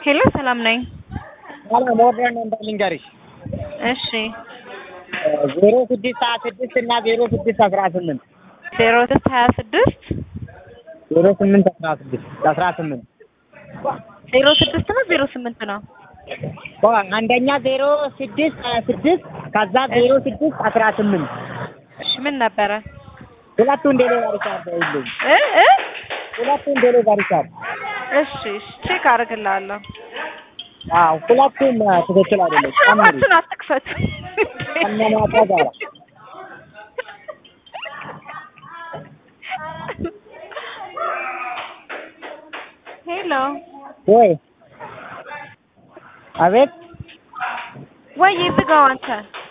ሄሎ ሰላም ነኝ። ሰላም ወርደን ነበር ልንገርሽ እሺ ዜሮ ስድስት ሀያ ስድስት እና ዜሮ ስድስት አስራ ስምንት ዜሮ ስድስት ሀያ ስድስት ዜሮ ስምንት አስራ ስድስት አስራ ስምንት ዜሮ ስድስት ነው ዜሮ ስምንት ነው? አንደኛ ዜሮ ስድስት ሀያ ስድስት ከዛ ዜሮ ስድስት አስራ ስምንት እሺ ምን ነበረ? ሁለቱን ዴሊቨሪ ቻርጅ ይልኝ እ እ ሁለቱን ዴሊቨሪ ቻርጅ እሺ እሺ ቼክ አደርግልሃለሁ። አዎ ሁለቱም ትክክል አይደለም ጨምሪ አፋችሁን አትክፈቱ። ከነማታ ጋር ሄሎ ወይ አቤት ወይ ዝጋው አንተ